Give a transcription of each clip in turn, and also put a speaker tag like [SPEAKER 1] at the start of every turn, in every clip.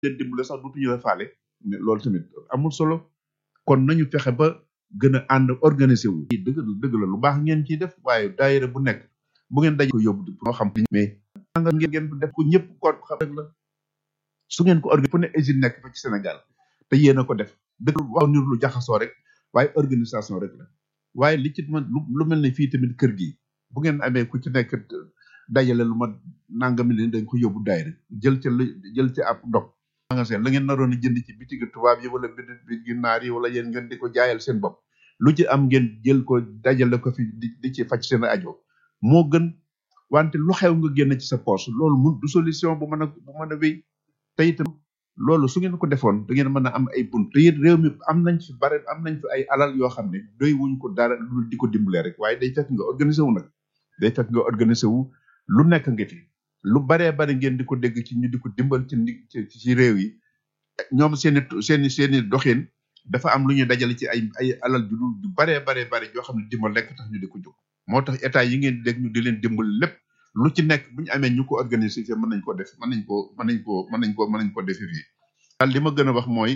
[SPEAKER 1] leen dimbale sax dutuñu la faale mais loolu tamit amul solo kon nañu fexe ba gën a ànd organisé wu dëgg la dëgg la lu baax ngeen ciy def waaye daayira bu nekk bu ngeen daj ko yóbbu moo xam mais nga ngeen ngeen def ko ñëpp ko xam rek la su ngeen ko organisé fu ne usine nekk fa ci Sénégal te yéen a ko def dëgg wax nir lu jaxasoo rek waaye organisation rek la waaye li ci man lu mel ne fii tamit kër gi bu ngeen amee ku ci nekk dajale lu ma nangami leen dañ ko yóbbu daayira jël ca jël ca ab ndog magasin la ngeen naroon a jënd ci bitigi tubaab yi wala bitigi naar yi wala yéen ngeen di ko jaayal seen bopp lu ci am ngeen jël ko dajale ko fi di di ci faj seen ajo moo gën wante lu xew nga génn ci sa poche loolu mun du solution bu mën a bu mën a wéy te itam loolu su ngeen ko defoon da ngeen mën a am ay bunt te it réew mi am nañ fi bare am nañ fi ay alal yoo xam ne doy wuñ ko dara lu di ko dimbalee rek waaye day fekk nga organiser wu nag day fekk nga organiser wu lu nekk nga fi lu baree bari ngeen di ko dégg ci ñu di ko dimbal ci ci ci réew yi ñoom seen i seen i seen i doxin dafa am lu ñuy dajale ci ay ay alal ju dul ju baree baree bari yoo xam ne dimbal lekk tax ñu di ko jóg moo tax état yi ngeen di dégg ñu di leen dimbal lépp lu ci nekk bu ñu amee ñu ko organiser fii mën nañ ko def mën nañ ko mën nañ ko mën nañ ko mën nañ ko defee fii daal li ma gën a wax mooy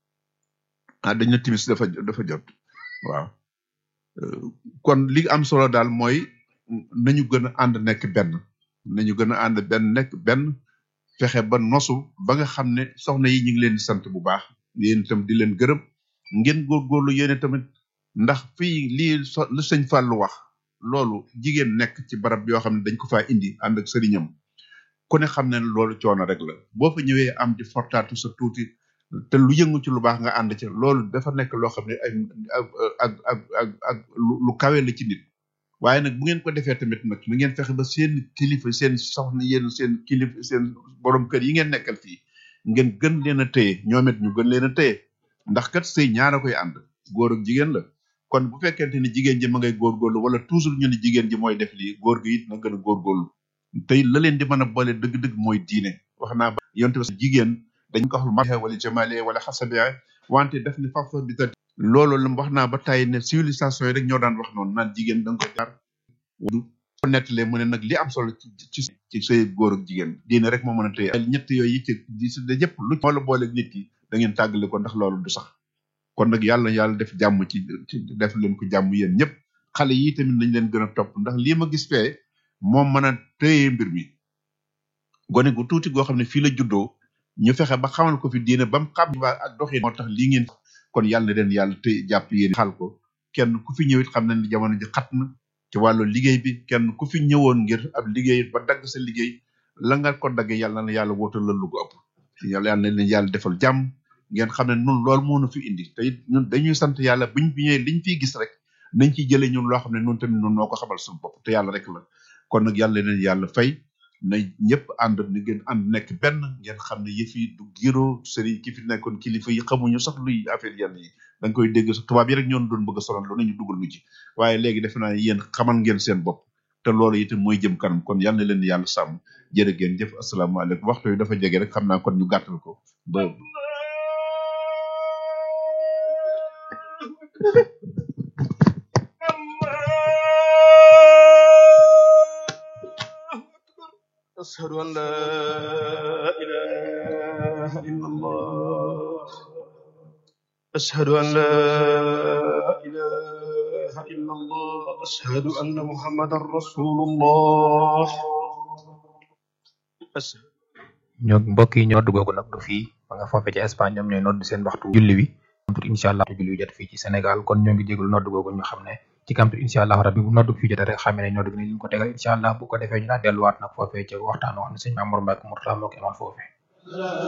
[SPEAKER 1] ah dañ na timis dafa dafa jot waaw kon li am solo daal mooy nañu gën a ànd nekk benn nañu gën a ànd benn nekk benn fexe ba nosu ba nga xam ne soxna yi ñu ngi leen di sant bu baax yéen itam di leen gërëm ngeen góorgóorlu yéen tamit ndax fii lii so lu sëñ Fallou wax loolu jigéen nekk ci barab yoo xam ne dañ ko faa indi ànd ak sëriñam ku ne xam ne loolu coono rek la boo fa ñëwee am di fortaatu sa tuuti te lu yëngu ci lu baax nga ànd ci loolu dafa nekk loo xam ne ay ak ak ak ak ak lu kawe la ci nit waaye nag bu ngeen ko defee tamit nag na ngeen fexe ba seen kilifa seen soxna yéen seen kilifa seen borom kër yi ngeen nekkal fii ngeen gën leen a téye ñoom it ñu gën leen a téye ndax kat sëy ñaara koy ànd góor ak jigéen la kon bu fekkente ni jigéen ji ma ngay góorgóorlu wala toujours ñu ne jigéen ji mooy def lii góor gi it na gën a góorgóorlu tey la leen di mën a boole dëgg-dëgg mooy diine wax naa ba yonte ba jigéen dañ ko wax lu ma wala jamale wala xasabe wante def ni fafa bi ta loolu la wax naa ba tàyyi ne civilisation yi rek ñoo daan wax noonu naan jigéen da nga ko jaar du ko nettalee mu ne nag li am solo ci ci ci sëy góor ak jigéen diine rek moo mën a téye ñett yooyu ci di si de yëpp lu moo la booleeg nit ki da ngeen tàggale ko ndax loolu du sax kon nag yàlla yàlla def jàmm ci ci def leen ko jàmm yéen ñëpp xale yi tamit nañ leen gën a topp ndax lii ma gis fee moom mën a téye mbir mi gone gu tuuti goo xam ne fii la juddoo ñu fexe ba xamal ko fi diine ba mu xam waa ak doxin moo tax lii ngeen kon yàlla na leen yàlla téye jàpp yéen xal ko kenn ku fi ñëwit xam na ni jamono ji xat na ci wàllu liggéey bi kenn ku fi ñëwoon ngir ab liggéey ba dagg sa liggéey la nga ko daggee yàlla na yàlla wóotal la lu ko ëpp yàlla yàlla na leen yàlla defal jàmm ngeen xam ne nun loolu moo nu fi indi te it ñun dañuy sant yàlla buñ fi ñëwee liñ fiy gis rek nañ ciy jëlee ñun loo xam ne nun tamit nun noo ko xamal suñu bopp te yàlla rek la kon nag yàlla leen yàlla fay na ñëpp ànd ni ngeen ànd nekk benn ngeen xam ne yëf yi du giro sëriñ ki fi nekkoon kilifa yi xamuñu sax luy affaire yenn yi da nga koy dégg sax tubaab yi rek ñoon doon bëgg a sonal lu nañu dugal nu ci waaye léegi defe naa yéen xamal ngeen seen bopp te loolu itam mooy jëm kanam kon yal na leen yàlla sàmm jërë ngeen jëf asalaamaaleykum waxtu yi dafa jege rek xam naa kon ñu gàttal ko ba
[SPEAKER 2] أشهد أن لا إله إلا الله أشهد أن لا إله إلا الله أشهد أن محمدا رسول الله أشهد
[SPEAKER 3] ñoo mbokk yi ñoo duggoogu nag du fii ba nga foofee ci Espagne ñoom ñooy nodd seen waxtu julli wi kamtur incha allah julli wi jot fii ci Sénégal kon ñoo ngi jéglu nodd googu ñu xam ne ci kamtur incha allah rabbi bu nodd fii jotee rek xamee ne nodd gi ne ñu ko tegal incha allah bu ko defee ñu daal delluwaat nag foofee ci waxtaan wax ne sëñ Mamour Mbacke Mourtala moo ko amal foofee